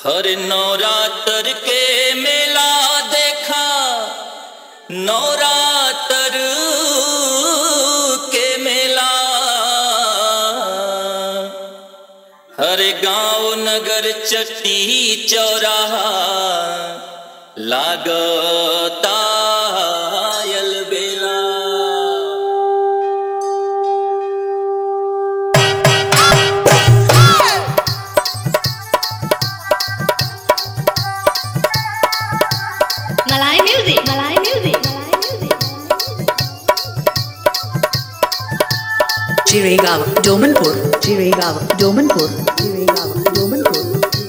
हर नवरात्र के मेला देखा नवरात्र के मेला हर गांव नगर चट्टी चौराहा लागता अलबेला Malay music. Malay music. Malay music. Jiregaon, Domanpur, Jiregaon, Domanpur, Jiregaon, Domanpur,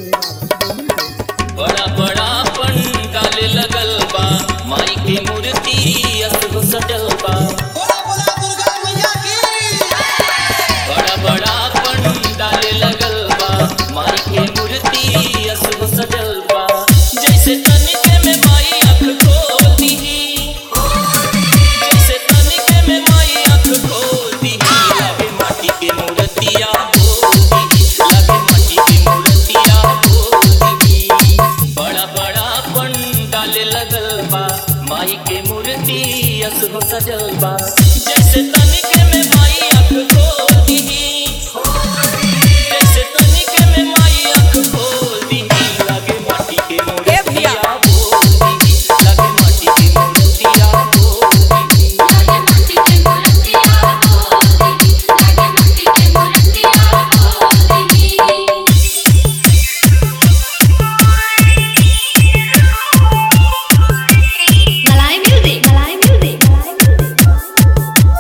बड़ा बड़ा पंडाल लगल बा माई के मूर्ति असगो सजल बा बोला बोला दुर्गा मैया की बड़ा बड़ा पंडाल लगल बा माई के मूर्ति असगो सजल बा जैसे तनिके में माई आँख खोल दीही जैसे तनिके में माई आँख खोल दीही लागे माटी के मूर्तिया बोल दीही लागे माटी के मूर्तिया बोल दीही बड़ा बड़ा पंडाल लगल बा माई के मूर्ति असगो सजल बा जैसे तनिके में माई आँख खोल दीही जैसे तनिके में माई आँख खोल दीही लागे माटी के मूर्तिया बोल दीही लागे माटी के मूर्तिया बोल दीही लागे माटी के मूर्तिया बोल दीही लागे माटी के मूर्तिया बोल दीही Malay music. Malay music. Malay music.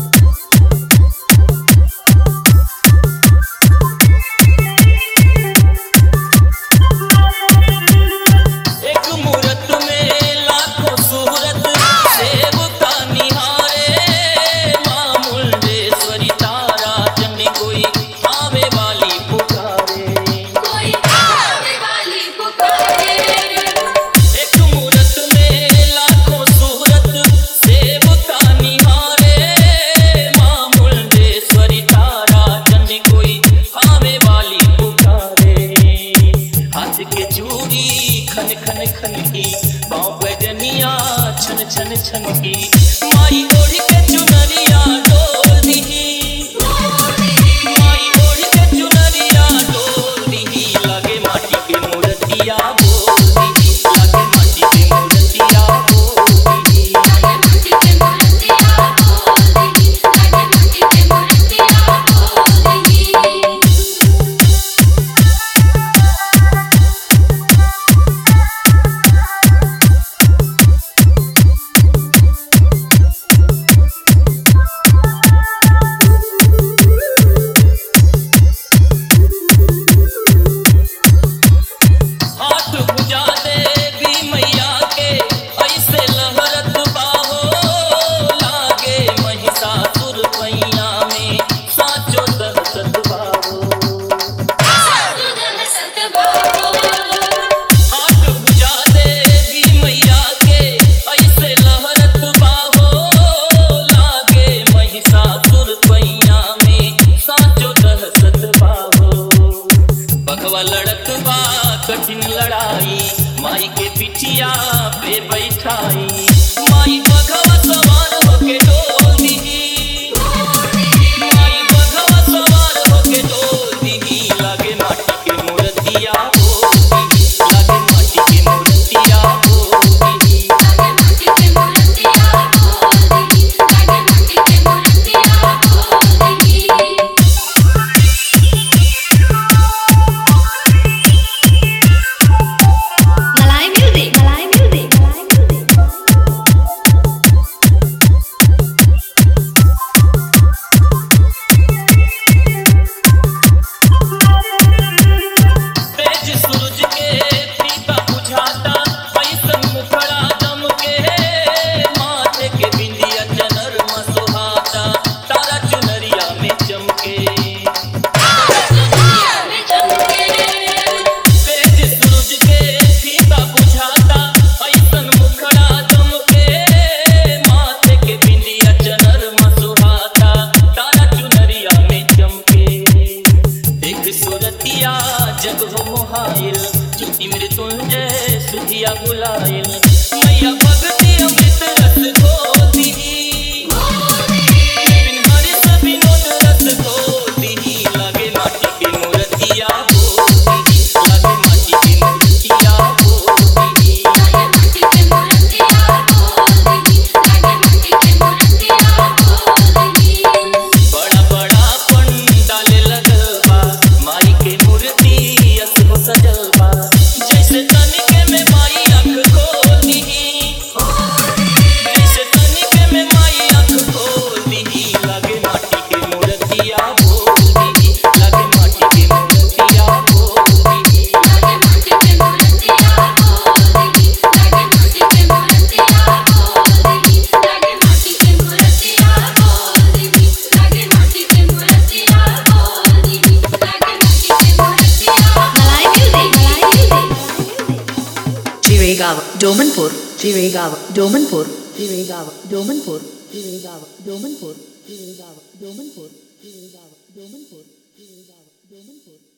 एक मूरत में लाखों सूरत सेव का निहारे माँ मुंडेश्वरी तारा जन कोई आवे वाली पुकारे कोई आवे वाली पुकारे एक मूरत में लाखों सूरत सेव का निहारे माँ मुंडेश्वरी तारा जन कोई आवे वाली पुकारे हाथ के चूड़ी खन खन खन की पाँव गजनिया छन छन छन की माई ओढ़ के चुनरिया डोल दीही माई ओढ़ के चुनरिया डोल दीही लागे माटी के मूर्तिया बोल दीही लागे माटी के मूर्तिया बोल दीही लागे माटी के मूर्तिया बोल दीही लागे माटी के मूर्तिया बोल दीही हाथ बुझा देवी मैया के ऐसे लहरत बाहो लागे महिषासुर पैया में साचो दहशत बाहो हाथ बुझा देवी मैया के ऐसे लहरत बाहो लागे महिषासुर पैया में साचो दहशत बाहो बघवा लड़त बा कठिन लड़ाई माई के पिठिया पे बैठाई माई बघवा सवार होके डोल दीही माई बघवा सवार होके डोल दीही लागे माटी के मूर्तिया बोल दीही लागे माटी के मूर्तिया बोल दीही लागे माटी के मूर्तिया बोल दीही लागे माटी के मूर्तिया बोल दीही Malay music. Malay music. Malay music. Mrityunjay सुधिया बुलायल मैया भक्ति अमृत रस घोती बिन हरिस विनोद रस घोती लागे माटी के मूर्तिया बोती लागे माटी के मूर्तिया बोती लागे माटी के मूर्तिया बोल देही लागे माटी के मूर्तिया बोल देही बड़ा बड़ा पंडाल लगल बा माई के मूर्ति असो सजल बा जैसे तनिके में माई आँख खोल दीही जैसे तनिके में माई आँख खोल दीही लागे माटी के मूर्तिया बोल दीही लागे माटी के मूर्तिया बोल दीही लागे माटी के मूर्तिया बोल देही लागे माटी के मूर्तिया बोल देही लागे माटी के मूर्तिया बोल देही लागे माटी के मूर्तिया बोल देही लागे माटी के मूर्तिया मलाई म्यूजिक मलाई music Chirigava, Domanpur, Chirigava, Domanpur, Chirigava, Domanpur, Chirigava, Domanpur, Chirigava, Domanpur, Chirigava, Domanpur, Chirigava, Domanpur.